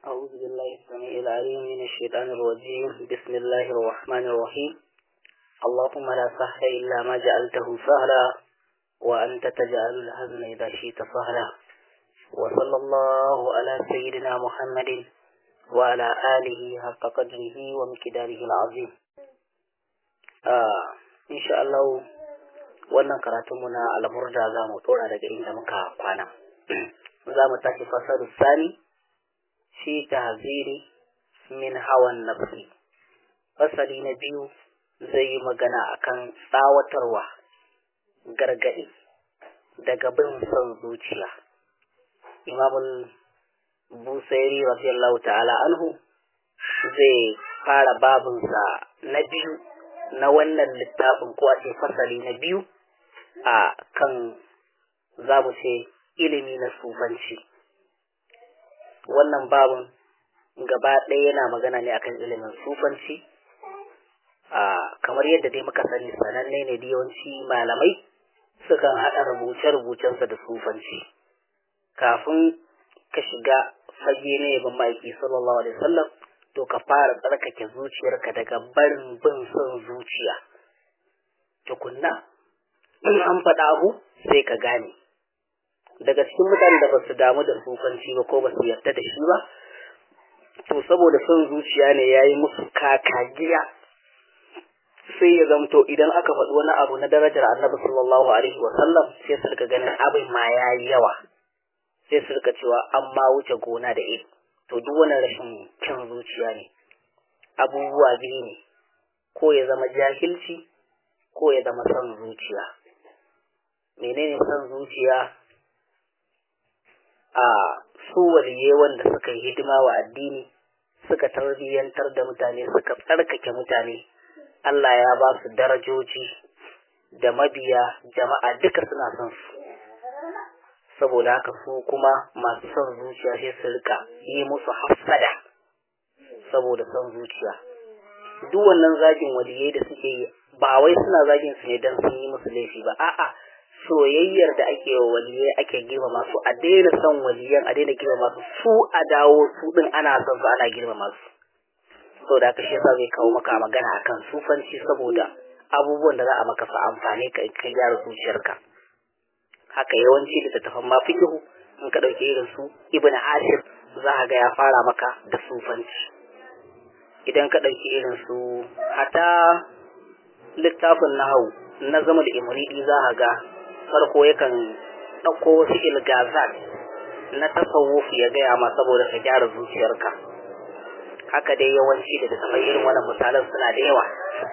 أعوذ بالله السميع العليم من الشيطان الرجيم بسم الله الرحمن الرحيم اللهم لا سهل إلا ما جعلته سهلا وأنت تجعل الحزن إذا شئت سهلا وصلى الله على سيدنا محمد وعلى آله حق قدره ومقداره العظيم آه إن شاء الله wannan karatunmu na almurda za mu tsora daga inda muka kwana za mu tashi fasaru sani fi tahziri min hawan nafsi fasali na biyu zai yi magana akan tsawatarwa gargaɗi daga bin son zuciya imamul busairi radiyallahu ta'ala anhu zai fara babinsa na biyu na wannan littafin ko a ce fasali na biyu a kan za mu ce ilimi na sufanci wannan babin gaba ɗaya yana magana ne akan ilimin sufanci a kamar yadda dai muka sani sananne ne da yawanci malamai sukan haɗa rubuce-rubucensa da sufanci kafin ka shiga fage na yabon ma'aiki sallallahu alaihi wasallam to ka fara tsarkake zuciyarka daga barin bin son zuciya tukunna in an faɗa abu sai ka gane daga cikin mutanen da ba su damu da sufanci ba ko ba su yarda da shi ba to saboda son zuciya ne ya yi musu kakagiya sai ya zamto idan aka faɗi wani abu na darajar annabi sallallahu alaihi wa sallam sai su rika ganin abin ma ya yi yawa sai su rika cewa an ma wuce gona da iri to duk wani rashin kyan zuciya ne abubuwa biyu ne ko ya zama jahilci ko ya zama son zuciya menene son zuciya a su waliye wanda suka yi hidima wa addini suka tarbiyyantar da mutane suka tsarkake mutane Allah ya ba su darajoji da mabiya jama'a duka suna son su saboda haka su kuma masu son zuciya sai su rika yi musu hafsada saboda son zuciya duk wannan zagin waliyai da suke yi ba wai suna zagin su ne don sun yi musu laifi ba a'a soyayyar da ake wa waliyai ake girmama su a daina son waliyan a daina girmama su su a dawo su din ana son su ana girmama su saboda haka shi yasa zai kawo maka magana akan sufanci saboda abubuwan da za a maka fa amfani ka ka gyara zuciyarka haka yawanci da tattafan ma fikihu in ka dauke irin su ibnu ashir za ka ga ya fara maka da sufanci idan ka dauki irin su hata littafin nahawu na zama da imridi za ka ga farko yakan ɗauko wasu ilgazat na tasawuf ya gaya ma saboda ka gyara zuciyarka haka dai yawanci da taɓa irin wannan misalan suna da yawa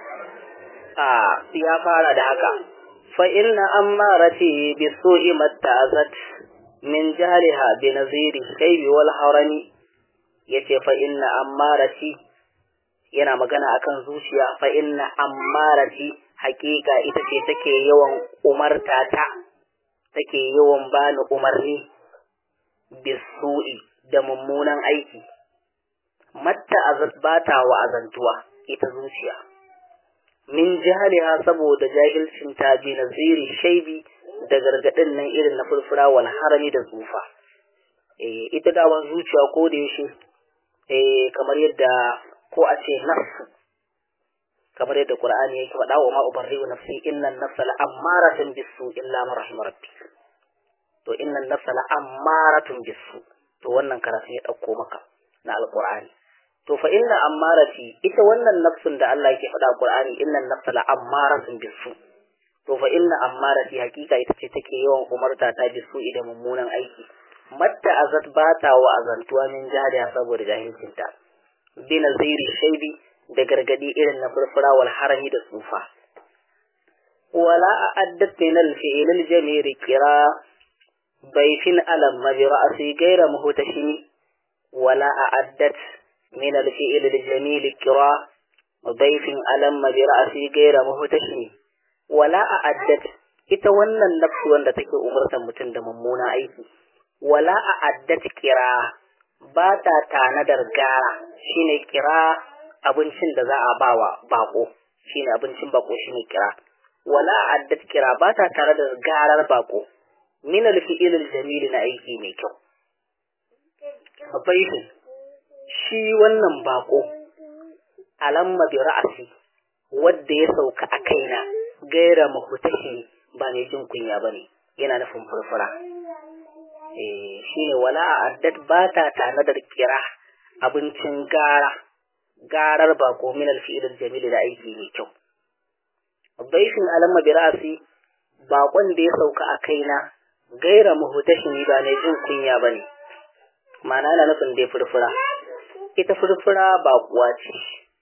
a ya fara da haka fa inna ammarati bi su'i matta'azat min jahliha bi naziri kaybi wal harami yace fa inna ammarati yana magana akan zuciya fa inna ammarati hakika ita ce take yawan umarta ta take yawan bani umarni bisu'i da mummunan aiki matta azat bata wa azantuwa ita zuciya min jahaliha saboda jahilcin ta bi naziri shaibi da gargadin nan irin na furfura wal harami da tsufa eh ita da zuciya ko da yaushe eh kamar yadda ko a ce nafsu kamar yadda Qur'ani yake faɗa wa ma ubarri'u nafsi innan nafsa la'ammaratun bisu illa man rahima rabbi to innan nafsa la'ammaratun bisu to wannan karatu ya dauko maka na alqur'ani to fa inna ammarati ita wannan nafsun da Allah yake faɗa Qur'ani innan nafsa la'ammaratun bisu to fa inna ammarati hakika ita ce take yawan umarta ta bisu idan mummunan aiki matta azat bata wa azantuwa min jahiliya saboda jahilcinta bi naziri shaibi da gargadi irin na furfura wal harami da tsufa wala a'addat min al-fi'l al-jamil kira bayfin alam bi ra'si ghayra muhtashim wala a'addat min al-fi'l al-jamil kira bayfin alam bi ra'si ghayra muhtashim wala a'addat ita wannan nafsu wanda take umurtan mutum da mummuna aiki wala a'addat kira ba ta tanadar gara shine kira abincin da za a bawa bako shine abincin bako shine kira wala addat kira ba ta tare da garar bako min alfi'il aljamil na aiki mai kyau baifin shi wannan bako alamma bi ra'asi wadda ya sauka a kaina gaira mahutashi ba mai jin kunya bane yana nufin furfura eh shine wala addat ba ta tanadar kira abincin gara garar bako min alfi'il jamil da aiki mai kyau baifin alamma bi ra'asi bakon da ya sauka a kaina gaira mahutashi ba mai jin kunya bane ma'ana na nufin dai furfura ita furfura ba kuwa ce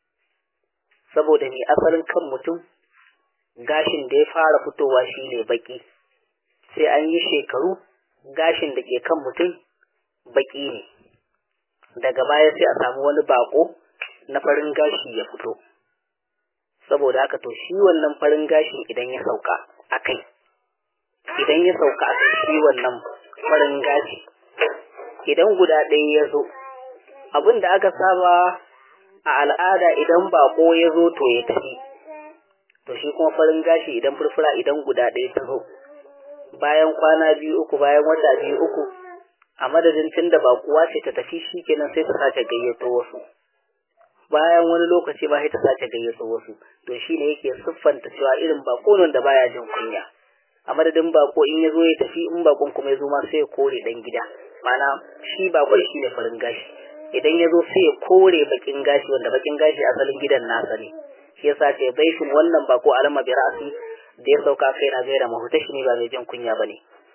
saboda mai asalin kan mutum gashin da ya fara fitowa shine baki sai an yi shekaru gashin da ke kan mutum baki ne daga baya sai a samu wani bako na farin gashi ya fito saboda haka to shi wannan farin gashin idan ya sauka a kai idan ya sauka a kai shi wannan farin gashi idan guda ɗaya ya zo abin da aka saba a al'ada idan bako ya zo to ya tafi to shi kuma farin gashi idan furfura idan guda ɗaya ta zo bayan kwana biyu uku bayan wata biyu uku a madadin tun da bakuwa ce ta tafi shi kenan sai ta sace gayyato wasu bayan wani lokaci ba sai ta sace gayyato wasu to shi ne yake siffanta cewa irin bako nan da baya jin kunya a madadin bako in ya zo ya tafi in bakon kuma ya zo ma sai ya kore dan gida mana shi bakon shi ne farin gashi idan ya zo sai ya kore bakin gashi wanda bakin gashi asalin gidan nasa ne shi yasa ce baifin wannan bako alama bi ra'asi da ya sauka kai na gaira mahutashi ne ba mai jin kunya bane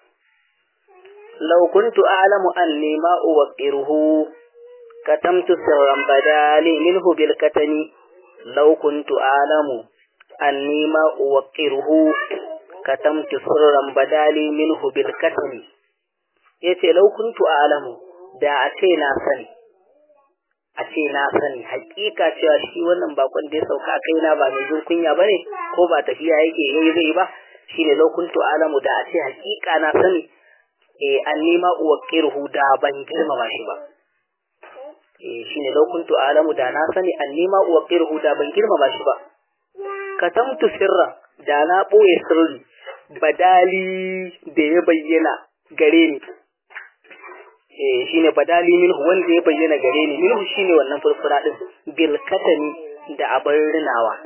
law kuntu a'lamu anni ma uwaqiruhu katamtu sirran badali minhu bil katani law kuntu a'lamu anni ma uwaqiruhu katamtu sirran badali minhu bil katani yace law kuntu a'lamu da a ce na sani a ce na sani hakika cewa shi wannan bakon da ya sauka a kaina ba mai jin kunya bane ko ba tafiya yake yayi zai ba shine law kuntu a'lamu da a ce hakika na sani eh an nima uwaqiruhu da ban girmama shi ba eh shine law kuntu a'lamu da na sani an nima uwaqiruhu da ban girmama shi ba katamtu sirra da na boye sirri badali da ya bayyana gare ni eh shine badali minhu wanda ya bayyana gare ni minhu shine wannan furfura din bil katani da abin rinawa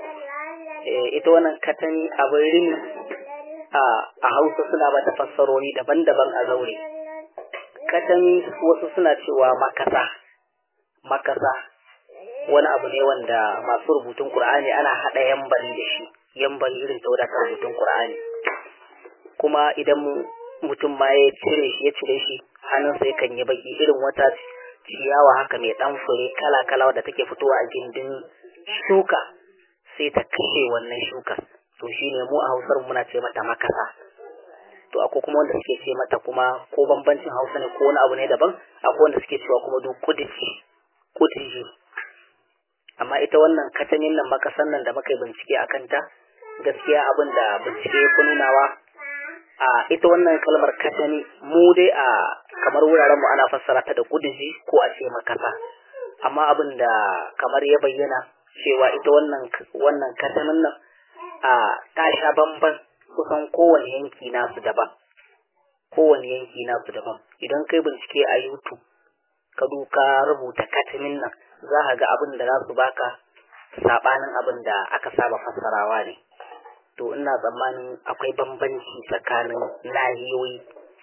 eh ita wannan katani abin rini a a Hausa suna bata fassarori daban-daban a zaure katani wasu suna cewa makasa makasa wani abu ne wanda masu rubutun Qur'ani ana hada yambari da shi yambari irin ta wadatar rubutun Qur'ani kuma idan mutum ma ya cire shi ya cire shi hannun sai kan yi baki irin wata ciyawa haka mai dan fure kala kala wadda take fitowa a gindin shuka sai ta kashe wannan shukar to shine mu a Hausar muna ce mata makasa to akwai kuma wanda suke ce mata kuma ko bambancin Hausa ne ko wani abu ne daban akwai wanda suke cewa kuma duk kudici kudici amma ita wannan katanin nan makasan nan da muka yi bincike a kanta gaskiya abin da bincike ya nunawa a ita wannan kalmar katani mu dai a kamar wuraren mu ana fassara ta da kudiji ko a ce makasa amma abin da kamar ya bayyana cewa ita wannan wannan katanin nan a ta sha bamban kusan kowane yanki nasu daban kowane yanki nasu daban idan kai bincike a YouTube ka duka rubuta katanin nan za ka ga abin da za su baka sabanin abin da aka saba fassarawa ne to ina tsammanin akwai bambanci tsakanin nahiyoyi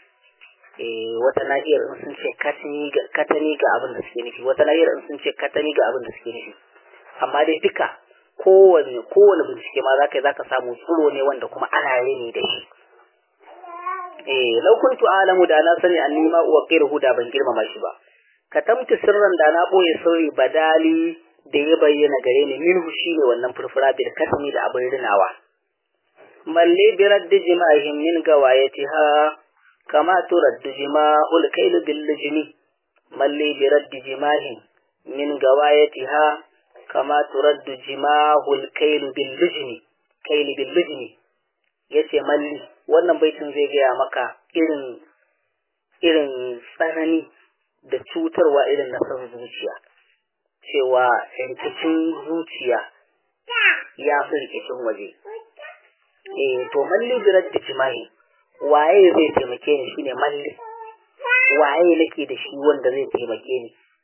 eh wata nahiyar in sun ce katani ga abin da suke nufi wata nahiyar in sun ce katani ga abin da suke nufi amma dai duka kowane kowane bincike ma zaka yi zaka samu tsuro ne wanda kuma ana rini da shi eh law kuntu alamu da na sani anni ma uwaqiruhu da ban girmama shi ba katamtu sirran da na boye sirri badali da ya bayyana gare ni minhu shine wannan furfura bil katmi da abin rinawa malli bi raddi jima'ihim min gawayatiha kama turaddu jima'ul kayl bil lijmi malli bi raddi jima'ihim min gawayatiha kama turaddu jima'ul kayl bil lijmi kayl bil lijmi yace malli wannan baitin zai gaya maka irin irin tsanani da cutarwa irin na san zuciya cewa rikicin zuciya ya fi rikicin waje eh to malli birar da jima'i waye zai taimake ni shine malli waye nake da shi wanda zai taimake ni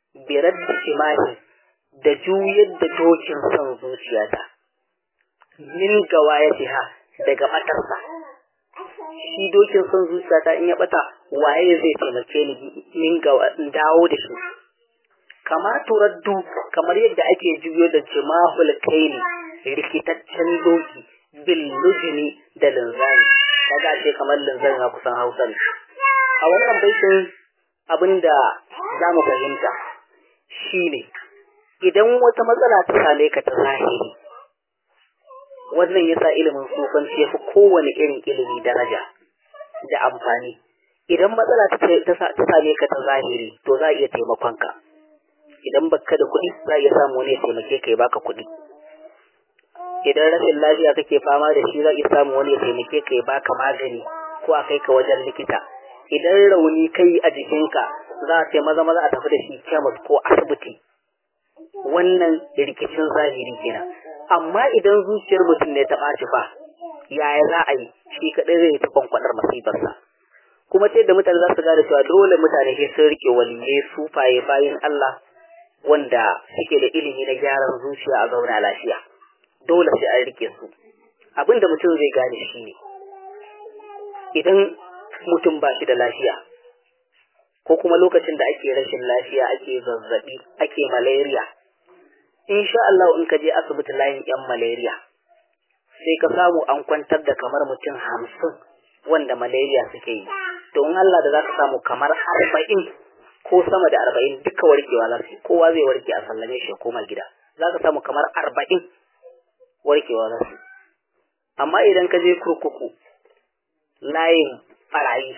birar da imahi da juyar da dokin son zuciyata min gawayatiha daga batarsa shi dokin son zuciyata in ya bata waye zai taimake ni min dawo da shi kama turaddu kamar yadda ake juyo da jimahul kaini rikitaccen doki bil lujini da linzami kaga ce kamar linzami na kusan hausa ne a wannan baitin abinda za mu fahimta shine idan wata matsala ta same ka ta zahiri wannan yasa ilimin sufanci ya fi kowane irin ilimi daraja da amfani idan matsala ta same ka ta zahiri to za a iya taimakon ka idan baka da kuɗi za a iya samu wani ya taimake ka ya baka kuɗi idan rashin lafiya kake fama da shi za a iya samu wani ya taimake ka ya baka magani ko a kai ka wajen likita idan rauni kai a jikinka za a ce maza maza a tafi da shi kemis ko asibiti wannan rikicin zahiri kenan amma idan zuciyar mutum ne ta ɓaci fa yaya za a yi shi kaɗai zai yi ta kwankwaɗar masifarsa kuma ta yadda mutane za su gane cewa dole mutane sai sun rike waliyai sufaye bayan Allah wanda suke da ilimi na gyaran zuciya a zauna lafiya dole sai an rike su abinda mutum zai gane shi ne idan mutum ba shi da lafiya ko kuma lokacin da ake rashin lafiya ake zazzabi ake malaria insha Allah in ka je asibiti layin yan malaria sai ka samu an kwantar da kamar mutum hamsin wanda malaria suke yi to in Allah da za ka samu kamar arba'in ko sama da arba'in duka warkewa za su kowa zai warke a sallame shi koma gida za ka samu kamar arba'in warkewa za su amma idan ka je kurkuku layin barayi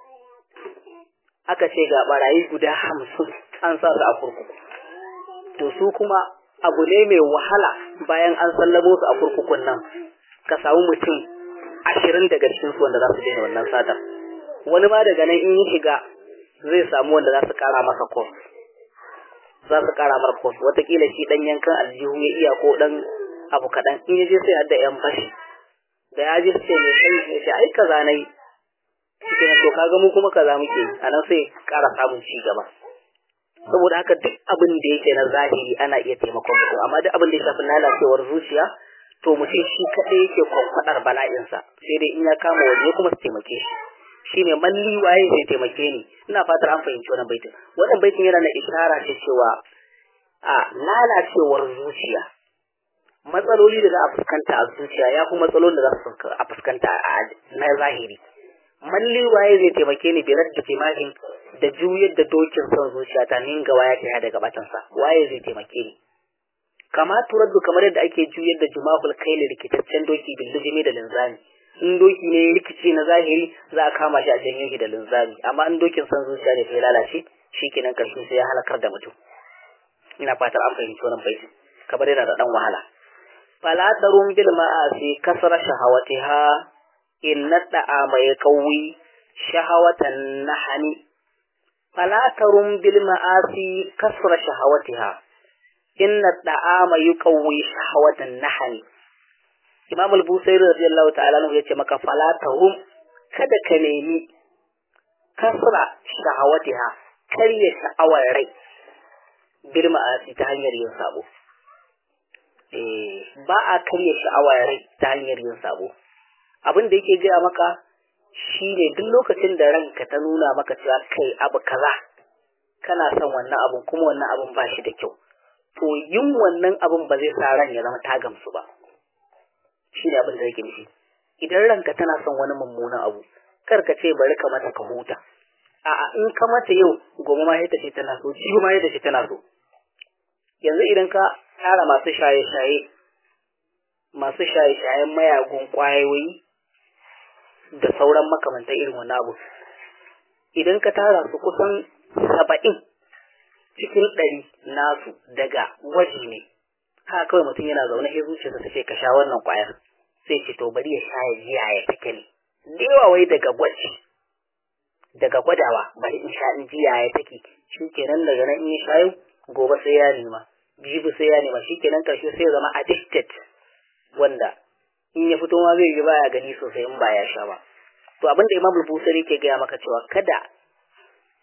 aka ce ga barayi guda hamsin an sa su a kurkuku to su kuma abu ne mai wahala bayan an sallamo su a kurkukun nan ka samu mutum ashirin daga cikin su wanda za su daina wannan satar wani ma daga nan in yi shiga zai samu wanda za su kara masa kos za su kara masa kos watakila shi dan yankan aljihu ya iya ko dan abu kaɗan in ya je sai hadda yan fashi da ya je sai mai sai ya ce ai kaza na yi shi to kaga mu kuma kaza muke a nan sai kara samun ci gaba saboda haka duk abin da yake na zahiri ana iya taimakon mutum amma duk abin da ya shafi lalacewar zuciya to mutum shi kaɗai yake kwankwaɗar bala'insa sai dai in ya kama waje kuma su taimake shi shine malli waye zai taimake ni ina fatar an fahimci wannan baitin wannan baitin yana na ishara ce cewa a lalacewar zuciya matsaloli da za a fuskanta a zuciya ya fi matsalolin da za su a fuskanta a na zahiri malli waye zai taimake ni birar da timahin da juyar da dokin son zuciya ta ninga waya ta daga batansa waye zai taimake ni kama turaddu kamar yadda ake juyar da jumahul kaili rikitaccen doki billujimi da linzami in doki ne rikici na zahiri za a kama shi a janyo shi da linzami amma in dokin son zuciya ne sai lalace shikenan karshe sai ya halakar da mutum ina fatar an fahimci wannan baiti kamar yana da dan wahala fala tarum bil ma'asi kasra shahawatiha inna da'a mai kawi shahawatan nahani fala tarum bil ma'asi kasra shahawatiha inna da'a mai yuqawi shahawatan nahani Imam al-Busairi radiyallahu ta'ala anhu yace maka fala tarum kada ka nemi kasra shahawatiha karya sha'awar rai bil ma'asi ta hanyar yin sabo ba a karya sha'awa rai ta hanyar yin sabo abin da yake gaya maka shi ne duk lokacin da ranka ta nuna maka cewa kai abu kaza kana son wannan abun kuma wannan abun ba shi da kyau to yin wannan abun ba zai sa ran ya zama ta gamsu ba shi ne abin da yake nufi idan ranka tana son wani mummunan abu kar ka ce bari ka mata ka huta a'a in ka mata yau gobe ma yadda ce tana so jibi ma yadda ce tana so yanzu idan ka tara masu shaye-shaye masu shaye-shayen mayagun kwayoyi da sauran makamantan irin wani abu idan ka tara su kusan saba'in cikin ɗari nasu daga gwaji ne haka kawai mutum yana zaune sai zuciyarsa ta ce ka sha wannan kwayar sai ce to bari ya sha ya ji yaya take ne da yawa wai daga gwaji daga gwadawa bari in sha in ji yaya take shi kenan daga nan in ya sha yau gobe sai ya nema jibi sai ya nema shi kenan karshe sai ya zama addicted wanda in ya fito ma zai yi baya gani sosai in ba ya sha ba to abin da imam busari ke gaya maka cewa kada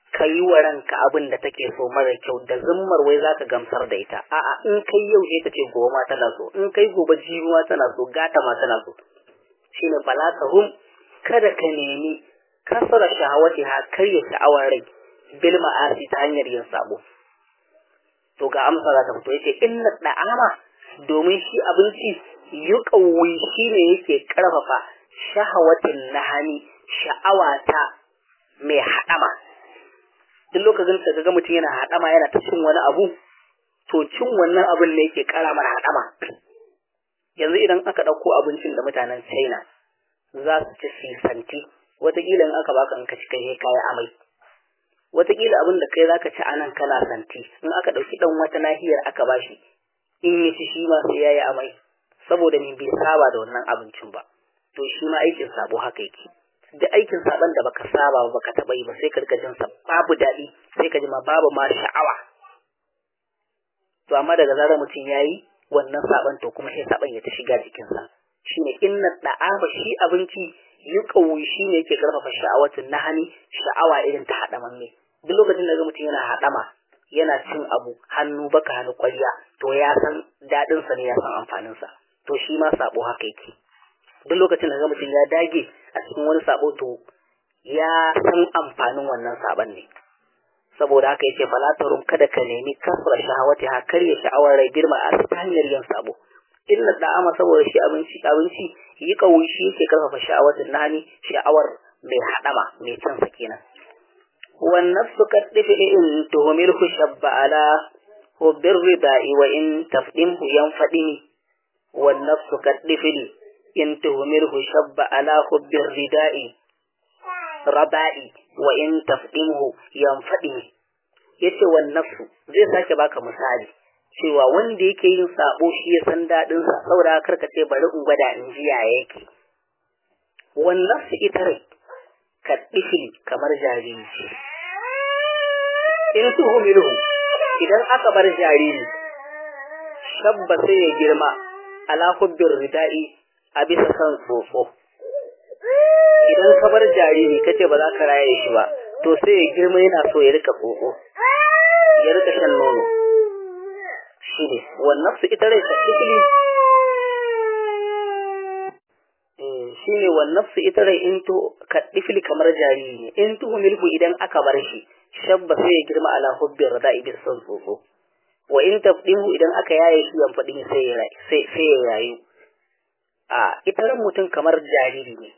ka yi wa ranka abin da take so mara kyau da zummar wai za ka gamsar da ita a'a in kai yau sai ta ce gobe ma tana so in kai gobe jibi ma tana so gata ma tana so shine fala hum kada ka nemi kasara shahawati ha karya sha'awar rai bil ma'asi ta hanyar yin sabo to ga amsa za ta fito yace inna da'ama domin shi abinci yuqawwi shine yake karfafa shahawatin nahani sha'awa ta mai hadama duk lokacin da kaga mutum yana hadama yana ta cin wani abu to cin wannan abin ne yake kara mana hadama yanzu idan aka ɗauko abincin da mutanen China za su ci sisanti wataƙila in aka baka in ka ci kai kayi amai wataƙila abin da kai zaka ci anan kana santi in aka ɗauki ɗan wata nahiyar aka bashi in ya ci shi ma sai yayi amai saboda ni bai saba da wannan abincin ba to shi ma aikin sabo haka yake duk aikin saban da baka saba ba baka taɓa yi ba sai ka rika jin sa babu daɗi sai ka ji ma babu ma sha'awa to amma daga zarar mutum yayi wannan saban to kuma sai saban ya ta shiga jikinsa shine inna da'ama shi abinci yuqawi shine yake karfafa sha'awatin nahani sha'awa irin ta hadamanne duk lokacin da mutum yana hadama yana cin abu hannu baka hannu ƙwarya to ya san dadin sa ne ya san amfanin sa to shi ma sabo haka yake duk lokacin da mutum ya dage a cikin wani sabo to ya san amfanin wannan saban ne saboda haka yace fala tarum kada ka nemi kasra shahawati ha karya sha'awar rai girma a ta hanyar yin sabo illa da'ama saboda shi abinci abinci yi kawai shi yake karfafa sha'awatin nani sha'awar mai hadama mai cin sa kenan wan nafsu kaddifi in tuhumilhu shabba ala hubbir rida'i wa in tafdimhu yanfadini wan nafsu kaddifi in tuhumilhu shabba ala hubbir rida'i raba'i wa in tafdimhu yanfadini yace wan nafsu zai sake baka misali cewa wanda yake yin sabo shi ya san daɗin sa saboda karka ce bari in gwada in ji ya yake wannan su ita rai ka difili kamar jariri in su humilu idan aka bar jariri shabba sai ya girma ala hubbir rida'i a bisa san tsofo idan ka bar jariri kace ba za ka raye shi ba to sai ya girma yana so ya rika tsofo ya rika shan nono shi ne wannan su ita rai tattali shi ne wannan su ita rai in to kaɗifili kamar jariri ne in tuhu milku idan aka bar shi shabba sai ya girma ala hubbin rada ibis son tsofo wa in tafdihu idan aka yaye shi yan faɗin sai ya rayu a ita ran mutum kamar jariri ne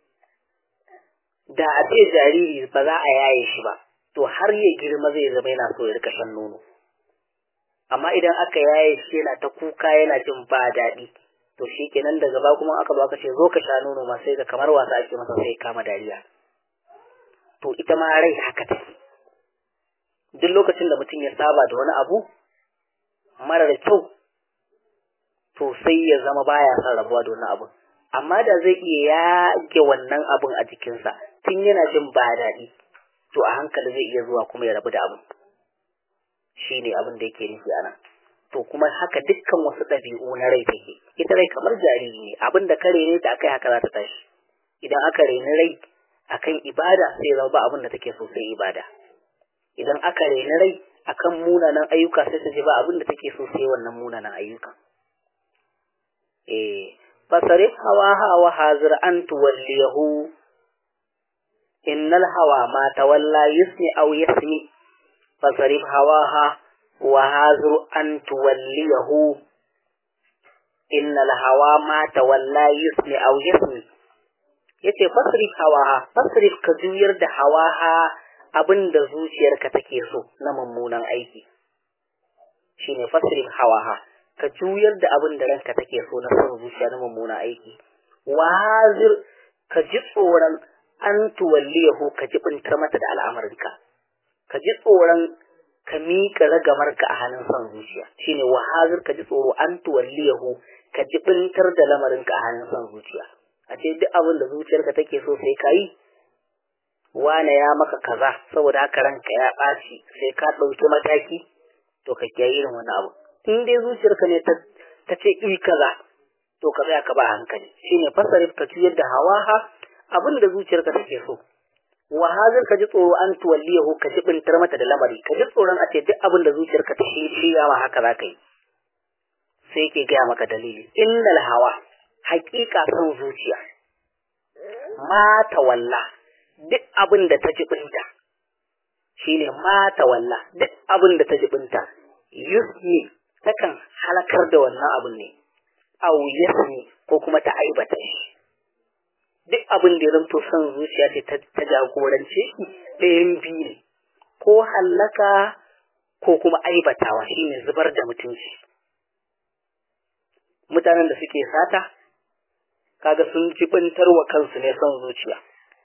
da a ce jariri ba za a yaye shi ba to har ya girma zai zama yana so ya rika shan nono amma idan aka yaye shi yana ta kuka yana jin ba daɗi to shi kenan daga ba kuma aka baka ce zo ka sha nono ma sai ga kamar wasa ake masa sai kama dariya to ita ma rai haka take duk lokacin da mutum ya saba da wani abu marar kyau to sai ya zama baya son rabuwa da wani abu amma da zai iya yage wannan abun a jikinsa tun yana jin ba daɗi to a hankali zai iya zuwa kuma ya rabu da abun shi ne abin da yake nufi anan to kuma haka dukkan wasu ɗabi'u na rai take ita rai kamar jariri ne abin da kare ne ta akai haka za ta tashi idan aka reni rai akan ibada sai zama ba abin da take so sai ibada idan aka reni rai akan munanan ayyuka sai ta ji ba abin da take so sai wannan munanan ayyuka eh fasarif hawa hawa hazir an tuwalliyahu innal hawa ma tawalla yusmi aw yasmi fasarif hawaha wa hazir an tuwalliyahu innal hawa ma tawalla yusmi aw yasmi yace fasrif hawaha fasrif ka juyar da hawaha abinda zuciyarka take so na mummunan aiki shine fasrif hawaha ka juyar da abin da ranka take so na son zuciya na mummunan aiki wazir ka ji tsoron an tuwalliyahu ka ji bintar mata da al'amarinka ka ji tsoron ka miƙa ragamarka a hannun son zuciya shine wahazir ka ji tsoro an tuwalliyahu ka ji bintar da lamarinka a hannun son zuciya a ce duk abin da zuciyarka take so sai ka yi wane ya maka kaza saboda haka ranka ya ɓaci sai ka ɗauki mataki to ka kiyaye irin wani abu in dai zuciyarka ne ta ce iri kaza to ka tsaya ka ba hankali shine fasarif ka juyar da hawaha abin da zuciyarka take so wa hazir ka ji tsoro an tuwalliyahu ka jibintar mata da lamari ka ji tsoron a ce duk abin da zuciyarka ta shirya ma haka za ka yi sai ke gaya maka dalili innal hawa haƙiƙa son zuciya ma tawalla duk abin da ta jibinta shine ma tawalla duk abin da ta jibinta yusni takan halakar da wannan abin ne au yasni ko kuma ta aibata shi duk abin da ya zanto son zuciya ce ta jagorance shi ɗayan biyu ne ko hallaka ko kuma aibatawa shine zubar da mutunci mutanen da suke sata kaga sun jibintar wa kansu ne son zuciya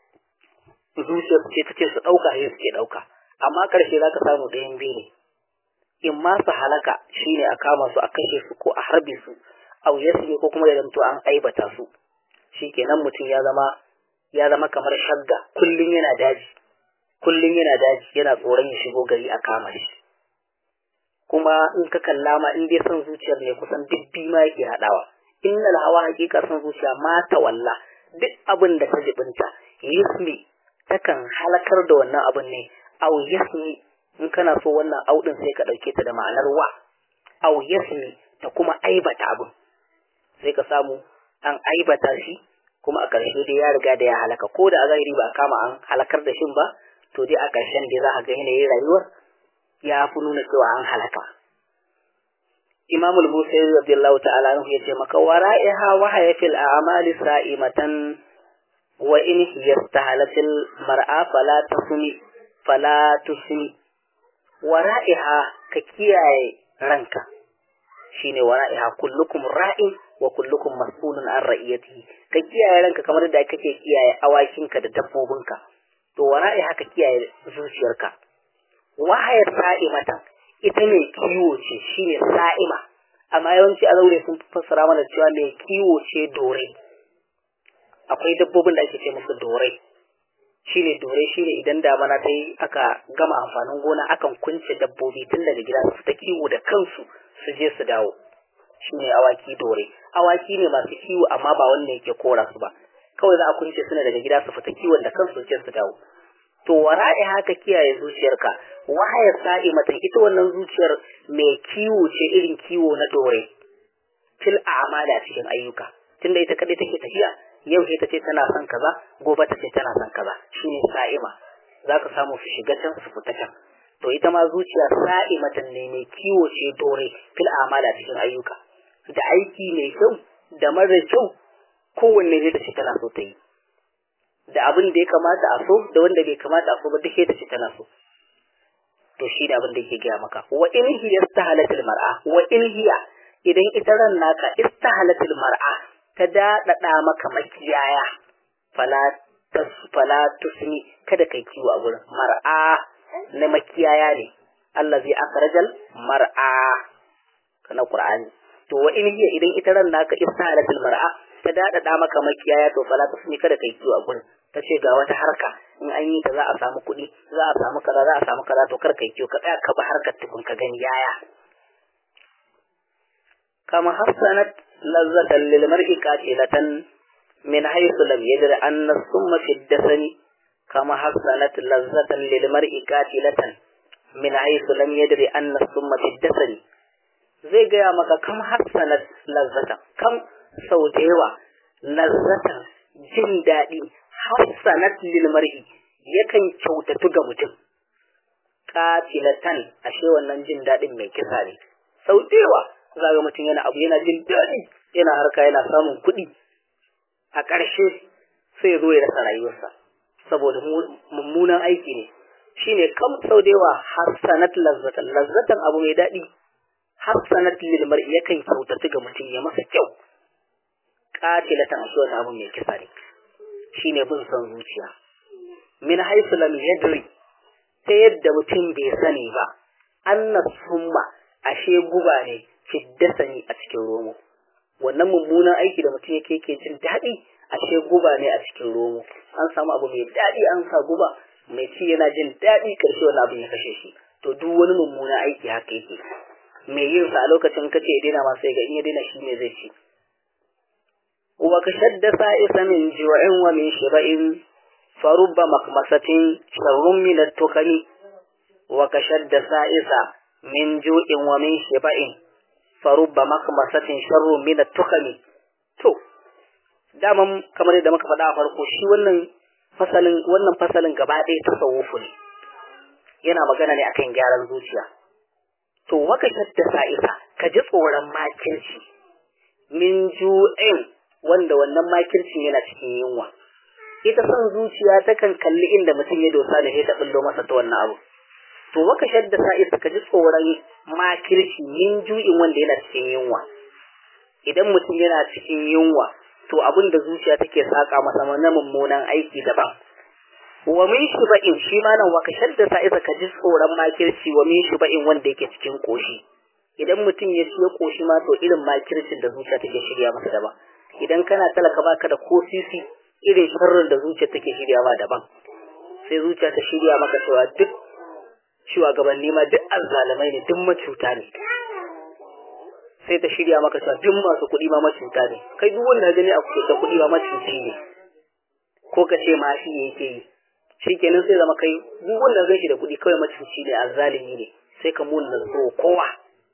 zuciyar ce ta ce su ɗauka sai suke ɗauka amma ƙarshe za ka samu ɗayan biyu ne in ma su halaka shine a kama su a kashe su ko a harbe su a ne ko kuma ya zanto an aibata su shikenan mutum ya zama ya zama kamar shagga kullum yana daji kullum yana daji yana tsoron ya shigo gari a kama shi kuma in ka kalla ma in dai son zuciyar ne kusan dubbi ma yake haɗawa innal hawa hakika son zuciya ma ta walla duk abin da ta jibinta yasmi takan halakar da wannan abin ne aw yasmi in kana so wannan audin sai ka ɗauke ta da ma'anar wa aw yasmi ta kuma aibata abin sai ka samu an aibata shi kuma a ƙarshe dai ya riga da ya halaka ko da a zahiri ba a kama an halakar da shin ba to dai a ƙarshen dai za a ga yanayin rayuwar ya fi nuna cewa an halaka Imam al-Busairi radiyallahu ta'ala anhu yace maka wara'iha wa hayafil a'mali sa'imatan wa in yastahalatil mar'a fala tasmi fala tusmi wara'iha ka kiyaye ranka shine wara'iha kullukum ra'in wa kullukum mas'ulun an ra'iyatihi ka kiyaye ranka kamar da kake kiyaye awakinka da dabbobinka to wara'iha ka kiyaye zuciyarka wahayar sa'imatan ita mai kiwo ce shine sa'ima amma yawanci a zaure sun fassara mana cewa mai kiwo ce dore akwai dabbobin da ake ce musu dore shine dore shine idan damana ta yi aka gama amfanin gona akan kunce dabbobi tun daga gida su ta kiwo da kansu su je su dawo shine awaki dore awaki ne masu kiwo amma ba wanda yake kora su ba kawai za a kunce suna daga gida su fita kiwon da kansu su je su dawo to wara'i haka kiyaye zuciyarka wahayar sa'i mata ita wannan zuciyar mai kiwo ce irin kiwo na dore fil a'mala cikin ayyuka tunda ita kadai take tafiya yau sai ta ce tana son kaza gobe ta ce tana son kaza shine sa'ima zaka samu su shiga can su fita can to ita ma zuciya sa'imatan ne mai kiwo ce dore fil a'mala cikin ayyuka da aiki mai kyau da mara kyau kowanne zai ta ce tana so ta yi da abin da ya kamata a so da wanda bai kamata a so ba duk ta ce tana so to shi da abin da yake gaya maka wa in hiya istahalatil mar'a wa in hiya idan ita ran naka istahalatil mar'a ta dadada maka makiyaya fala tas fala tusmi kada kai kiwo a gurin mar'a na makiyaya ne Allah zai akrajal mar'a kana qur'ani to wa in hiya idan ita ran naka istahalatil mar'a ta dadada maka makiyaya to fala tusmi kada kai kiwo a gurin ta ce ga wata harka in an yi ta za a samu kuɗi za a samu kaza za a samu kaza to kar kai kiyo ka tsaya ka ba harkar tukun ka gani yaya kama hassanat lazzatan lil mar'i qatilatan min haythu lam yadri anna summa fi dasani kama hassanat lazzatan lil mar'i qatilatan min haythu lam yadri anna summa fi dasani zai gaya maka kam hassanat lazzatan kam sau da yawa lazzatan jin daɗi hassanat lil mar'i yakan kyautatu ga mutum qatilatan ashe wannan jin dadin mai kisa ne sau dewa zaga mutum yana abu yana jin dadi yana harka yana samun kuɗi a ƙarshe sai ya zo ya rasa rayuwarsa saboda mummunan aiki ne shine kam sau dewa hassanat lazzatan lazzatan abu mai dadi hassanat lil mar'i yakan kyautatu ga mutum ya masa kyau qatilatan ashe wannan abu mai kisa ne shine bin son zuciya min haisu lam yadri ta yadda mutum bai sani ba anna summa ashe guba ne fiddasani a cikin romo wannan mummunan aiki da mutum yake yake jin daɗi ashe guba ne a cikin romo an samu abu mai daɗi an sa guba mai ci yana jin daɗi karshe wani abin ya kashe shi to duk wani mummunan aiki haka yake mai yin sa a lokacin kace ya daina ma sai ga in ya daina shi ne zai ci وكشد سائس من جوع ومن شبع فرب مخمسة شر من التخم وكشد سائسة من جوع ومن شبع فرب مخمسة شر من التخم to daman kamar yadda muka faɗa a farko shi wannan fasalin wannan fasalin gaba ɗaya tasawufu ne yana magana ne akan gyaran zuciya to waka shadda sa'isa ka ji tsoron makirci min ju'in wanda wannan makircin yana cikin yunwa ita son zuciya takan kalli inda mutum ya dosa da ta bullo masa ta wannan abu to waka shadda sa'isa ka ji tsoron makirci min ju'in wanda yana cikin yunwa idan mutum yana cikin yunwa to abin da zuciya take saka masa na mummunan aiki daban wa min shuba'in shi ma nan waka shadda sa'isa ka ji tsoron makirci wa min shuba'in wanda yake cikin koshi idan mutum ya ciye koshi ma to irin makircin da zuciya take shirya masa daban idan kana talaka baka da ko sisi irin sharrin da zuciya take shirya ma daban sai zuciya ta shirya maka cewa duk shugabanni ma duk azzalamai ne duk macuta ne sai ta shirya maka cewa duk masu kuɗi ma macuta ne kai duk wanda gani a da kuɗi ma macuci ne ko ka ce ma shi yake yi shikenan sai zama kai duk wanda zai shi da kuɗi kawai macuci ne azzalimi ne sai ka mun da so kowa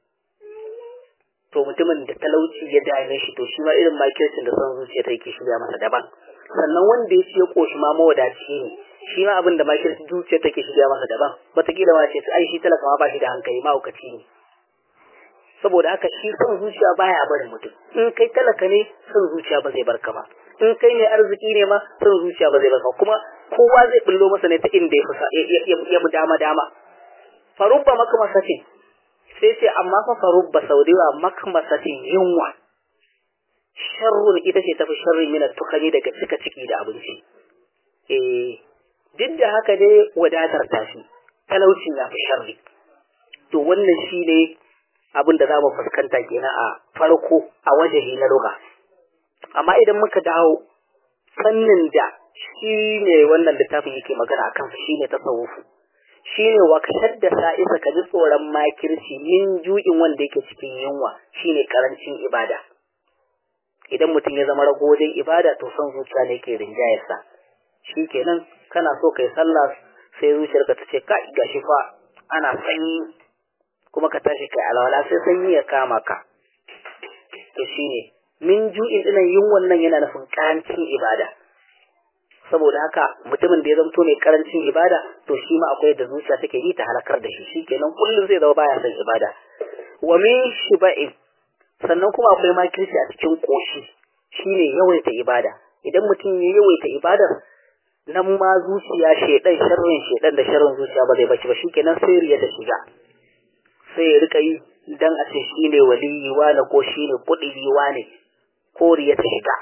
to mutumin da talauci ya dame shi to shi ma irin makircin da son zuciya ta yake shirya masa daban sannan wanda ya ce ya koshi ma mawadaci ne shi ma abin da makircin zuciya take shirya masa daban wataƙila ma ce ai shi talaka ma ba shi da hankali mahaukaci ne saboda haka shi son zuciya baya barin mutum in kai talaka ne son zuciya ba zai barka ba in kai ne arziki ne ma son zuciya ba zai barka kuma kowa zai bullo masa ne ta inda ya ya mu dama dama farubba makamasatin sai ce amma fa farubba saudiwa makamasatin yunwa sharrun ita ce tafi sharri mina tukani daga cika ciki da abinci eh duk da haka dai wadatar tashi talaucin ya fi sharri to wannan shi ne abin da za mu fuskanta kenan a farko a wajahi na lugha amma idan muka dawo fannin da shi ne wannan littafin yake magana akan shi ne tasawufu shi ne wa da sa'isa ka ji tsoron makirci min ju'in wanda yake cikin yunwa shi ne karancin ibada idan mutum ya zama rago wajen ibada to son zuciya ne ke rinjayarsa shi kenan kana so kai sallah sai zuciyarka ta ce kai gashi fa ana sanyi kuma ka tashi kai alwala sai sanyi ya kama ka to shine min ju'in dinan yin wannan yana nufin karancin ibada saboda haka mutumin da ya zamto mai karancin ibada to shi ma akwai da zuciya take yi ta halakar da shi shikenan kullum zai zama baya son ibada wa min shiba'in sannan kuma akwai makirci a cikin koshi shine yawaita ibada idan mutum ya yawaita ibadar nan ma zuciya shedan sharrin shedan da sharrin zuciya ba zai baci ba shikenan sai riya ta shiga sai ya rika yi dan a ce shi ne waliyi wane ko shi ne kuɗi wane ko riya ta shiga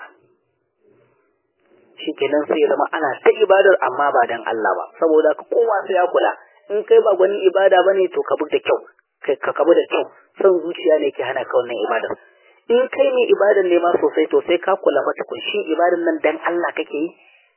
shi kenan sai ya zama ana ta ibadar amma ba dan Allah ba saboda ka kowa sai ya kula in kai ba gwanin ibada ba ne to ka bi da kyau ka kabu da kyau son zuciya ne ke hana ka wannan ibadar in kai mai ibadar ne ma sosai to sai ka kula fa tukun shin ibadar nan dan Allah kake yi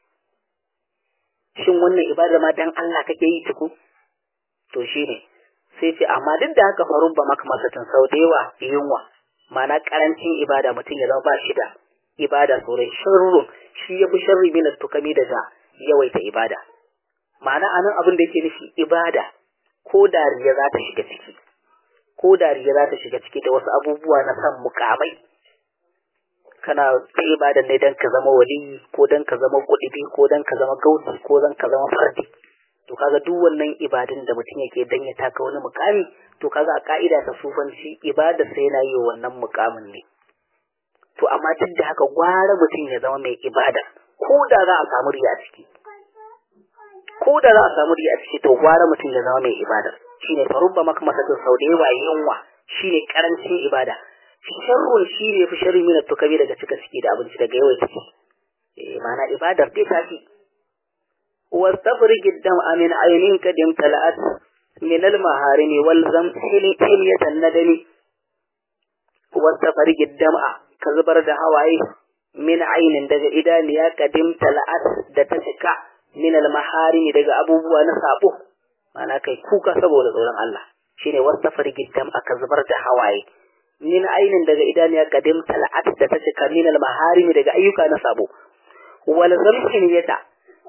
shin wannan ibadar ma dan Allah kake yi tuku to shine sai ce amma duk da haka farun ba maka masatin sau da yawa yunwa mana karancin ibada mutum ya zama ba shi da ibada sosai sharrun shi ya fi sharri min tukami daga yawaita ibada ma'ana anan abin da yake nufi ibada ko dariya za ta shiga ciki ko dariya za ta shiga ciki da wasu abubuwa na san mukamai kana ta ibada ne dan ka zama wali ko dan ka zama kuɗi ko dan ka zama gausi ko dan ka zama fardi to kaga duk wannan ibadun da mutum yake dan ya taka wani mukami to kaga a ka'ida ta sufanci ibada sai yana yi wannan mukamin ne to amma duk da haka gwara mutum ya zama mai ibada ko da za a samu riya a ciki ko da za a samu riya a ciki to gwara mutum ya zama mai ibada shine farubba maka masakin sau da yawa yunwa shine karancin ibada sharrun shi ne fi sharri min tukabi daga cika ciki da abinci daga yawan ciki eh ma'ana ibadar dai ta fi واستفرج الدمع من عين قد امتلأت من المهارم والزم حلية الندم واستفرج الدمع كزبر da hawaye min ainin daga idaniya kadim tala'at da ta cika min almaharimi daga abubuwa na sabo mana kai kuka saboda tsoron Allah shine wastafarij dam aka zubar da hawaye min ainin daga idaniya kadim tala'at da ta cika min almaharimi daga ayyuka na sabo wal zamhin yata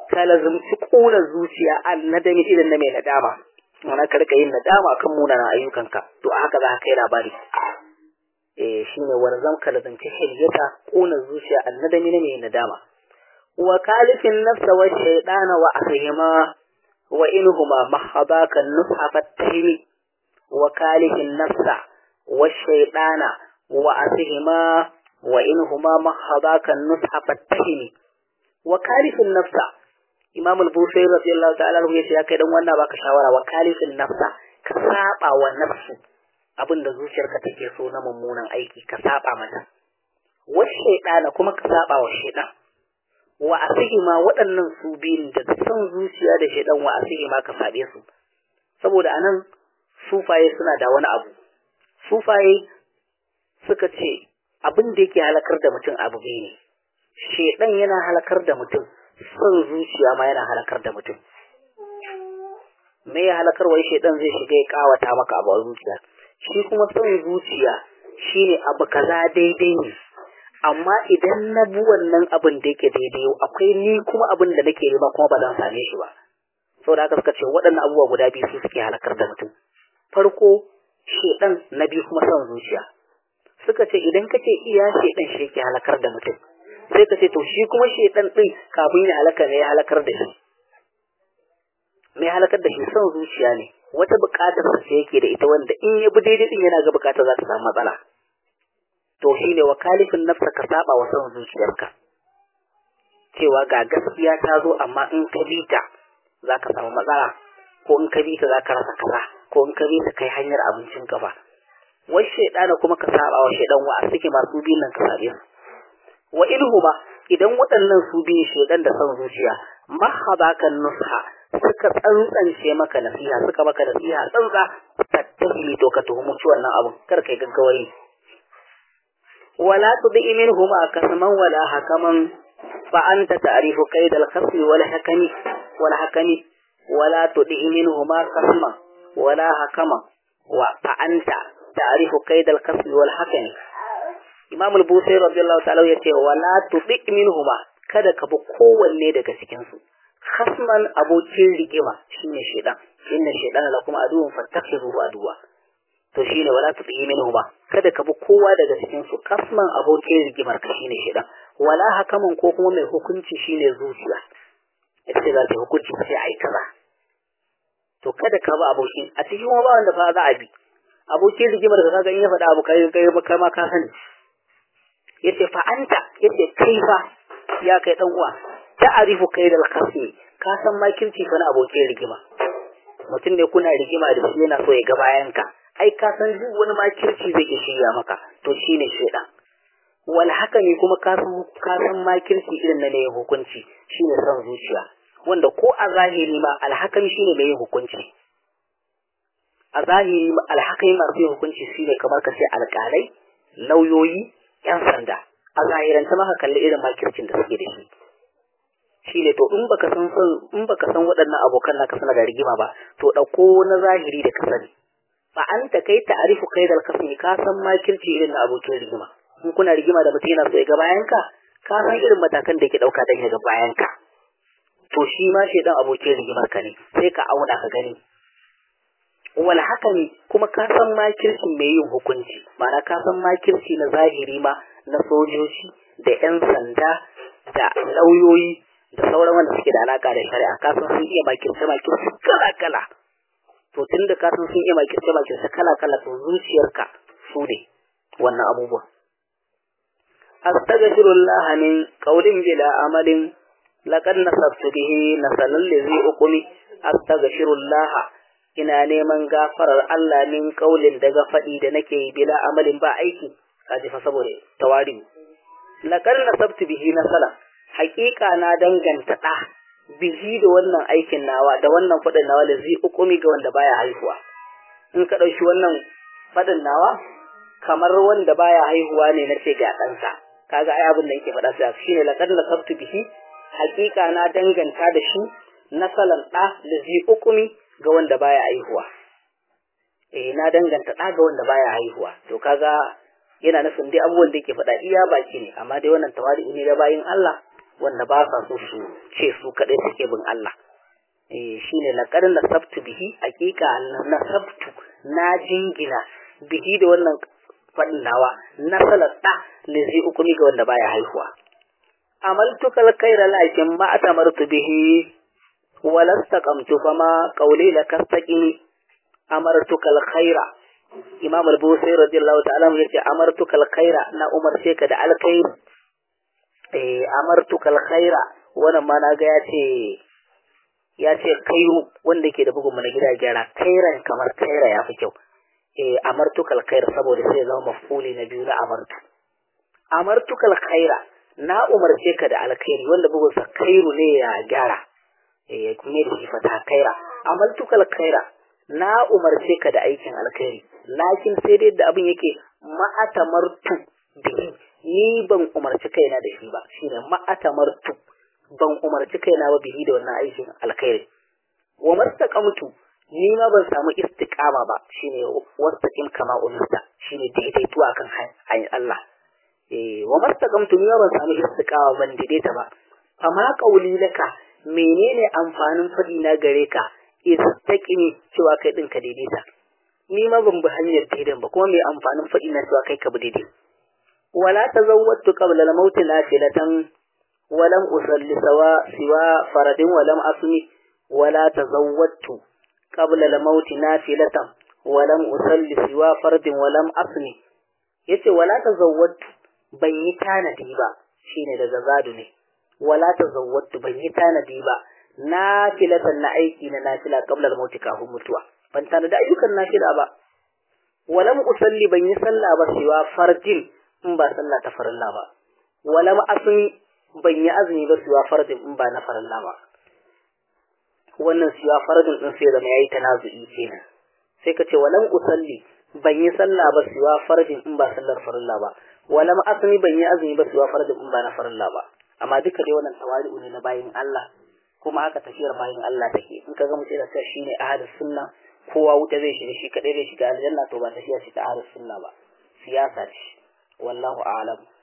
ka lazumci ƙona zuciya an nadami irin na mai nadama wani ka rika yin nadama kan munanan ayyukanka to a haka za ka kai labari eh shine warzam ka lazumci hilyata ƙona zuciya an nadami na mai nadama wa kalifin nafsa wa shaydana wa asihima wa inhuma mahabaka nusha fattahimi wa kalifin nafsa wa shaydana wa asihima wa inhuma mahabaka nusha fattahimi wa kalifin nafsa Imam al-Bukhari radiyallahu ta'ala anhu yace ya kai dan wannan baka shawara wa kalifin nafsa ka saba wa nafsu abinda zuciyarka take so na mummunan aiki ka saba mata wa shaytana kuma ka saba wa shaytan wa asihima waɗannan su biyun da son zuciya da shaytan wa asihima ka sabe su saboda anan sufaye suna da wani abu sufaye suka ce abin da yake halakar da mutum abu biyu ne shedan yana halakar da mutum son zuciya ma yana halakar da mutum me ya halakar wai shedan zai shiga ya kawata maka abu a zuciya shi kuma son zuciya shine abu kaza daidai ne amma idan na bi wannan abin da yake daidai akwai ni kuma abin da nake nema kuma ba zan same shi ba saboda haka suka ce waɗannan abubuwa guda biyu su suke halakar da mutum farko shedan na biyu kuma son zuciya suka ce idan kace iya shedan shi yake halakar da mutum sai ka ce to shi kuma shedan din kafin ya halaka ne ya halakar da shi mai halakar da shi son zuciya ne wata bukatar sa yake da ita wanda in ya bi daidai din yana ga bukatar za ta samu matsala to shine wakalifin nafsa ka saba wa son zuciyarka cewa ga gaskiya ta zo amma in ka bi ta za ka samu matsala ko in ka bi ta za ka rasa kaza ko in ka bi ta kai hanyar abincin ka ba wai shaidana kuma ka saba wa shaidan wa suke masu biyun nan ka sabe su wa ilhuma idan waɗannan su biyu shaidan da son zuciya mahabaka nusha suka tsantsance maka nasiha suka maka nasiha tsantsa tattahi to ka tuhumu ci wannan abun kar kai gaggawari wala tudi minhuma kasman wala hakaman fa anta ta'rifu kaidal khasmi wal hakami wal hakami wala tudi minhuma kasman wala hakaman wa fa anta ta'rifu kaidal khasmi wal hakami Imam al-Busairi radiyallahu ta'ala yace wala tudi minhuma kada ka bi kowanne daga cikin su khasman abokin rigima shine shedan inna shaytana lakum aduwwun fattakhiruhu aduwa to shine wala tudi minhuma kada ka bi kowa daga cikin su khasman abokin rigimar ka shine shedan wala hakaman ko kuma mai hukunci shine zuciya ita za ta hukunci sai ai kaza to kada ka bi abokin a cikin ba wanda fa za a bi abokin rigimar ka kaga in ya faɗa abu kai kai kai ma ka sani yace fa anta yace kai fa ya kai dan uwa ta'arifu kai da kasmi ka san makirci fa na abokin rigima mutum ne kuna rigima da shi yana so ya ga bayan ka ai ka san duk wani makirci zai iya shirya maka to shine shedan wal haka ne kuma ka san ka san makirci irin na ne hukunci shine son zuciya wanda ko a zahiri ma alhakan shine mai yin hukunci a zahiri alhakai masu yin hukunci shine kamar ka ce alƙalai lauyoyi yan sanda a zahirance maka kalli irin makircin da suke da shi shi ne to in baka san in baka san waɗannan abokan naka suna da rigima ba to ɗauko na zahiri da ka sani fa an ta kai ta'arifu kai da kasmi ka san makirci irin na abokin rigima in kuna rigima da mutum yana so ya ga bayan ka ka san irin matakan da yake ɗauka don ya ga bayan ka to shi ma shaidan abokin rigimar ka ne sai ka auna ka gani wal haka ne kuma ka san makirci mai yin hukunci ma'ana ka san makirci na zahiri ma na sojoji da 'yan sanda da lauyoyi da sauran wanda suke da alaka da shari'a ka san sun iya makirce makirce kala kala to tun da ka san sun iya makirce makirce kala kala to zuciyarka su ne wannan abubuwa astaghfirullah min qawlin bila amalin laqad nasabtu bihi nasalan lizi uqumi astaghfirullah ina neman gafarar Allah min kaulin daga faɗi da nake yi bila amalin ba aiki kaji fa saboda tawari laqad nasabtu bihi nasala haƙiƙa na danganta ɗa bihi da wannan aikin nawa da wannan faɗin nawa da zai ukumi ga wanda baya haihuwa in ka ɗauki wannan faɗin nawa kamar wanda baya haihuwa ne na ce ga ɗansa kaga ai abin da yake faɗa sai shine laqad nasabtu bihi haƙiƙa na danganta da shi nasalan ɗa da zai ukumi ga wanda baya haihuwa eh na danganta ɗa ga wanda baya haihuwa to kaga yana nufin dai abubuwan da yake faɗa iya baki ne amma dai wannan tawadi ne da bayin Allah wanda ba sa so su ce su kadai suke bin Allah eh shine laqad nasabtu bihi hakika nasabtu na jingina bihi da wannan fadin nawa na salata lizi ukumi ga wanda baya haihuwa amaltuka alkhaira lakin ma atamartu bihi walastaqamtu fama qawli lakastaqimi amartuka alkhaira imam al-busairi radiyallahu ta'ala yace amartuka alkhaira na umarce ka da alkhairi eh amartuka alkhaira wannan ma na ga yace yace khairu wanda yake da bugun mu na gida gyara khairan kamar khaira yafi kyau eh amartuka alkhaira saboda sai zama maf'uli na biyu na amartu amartuka alkhaira na umarce ka da alkhairi wanda bugun sa khairu ne ya gyara eh kuma da shi fata khaira amaltuka alkhaira na umarce ka da aikin alkhairi lakin sai dai da abin yake ma'atamartu bihi ni ban umarci kaina da shi ba shine ma'atamartu ban umarci kaina ba bihi da wannan aikin alkhairi wa mastaqamtu ni ma ban samu istiqama ba shine wastaqim kama umirta shine daidaito akan hanyar Allah eh wa mastaqamtu ni ma ban samu istiqama ban daidaita ba amma qauli laka menene amfanin fadi na gare ka istaqimi cewa kai din ka daidaita ni ma ban bi hanyar daidan ba kuma mai amfanin fadi na cewa kai ka bi daidai wala tazawwatu qabla al-maut nafilatan walam usalli sawa siwa faradin walam asmi wala tazawwatu qabla al-maut nafilatan walam usalli siwa faradin walam asmi yace wala tazawwatu ban yi tanadi ba shine daga zadu ne wala tazawwatu ban yi tanadi ba nafilatan na aiki na nafila qabla al-maut kafin mutuwa ban tanadi ayyukan nafila ba walam usalli ban yi sallah ba siwa fardin in ba sallah ta farilla ba walam asmi ban yi azumi ba siwa fardin in ba na farilla ba wannan siwa fardin din sai zama yayi tanazu'i kenan sai ka ce walam usalli ban yi sallah ba siwa fardin in ba sallar farilla ba walam asmi ban yi azumi ba siwa fardin in ba na farilla ba amma duka dai wannan tawali'u ne na bayin Allah kuma haka tafiyar bayin Allah take in ka ga mutum da cewa shine ahadus sunna kowa wuta zai shiga shi kadai zai shiga aljanna to ba tafiya ce ta ahlus sunna ba siyasa ce wallahu a'lam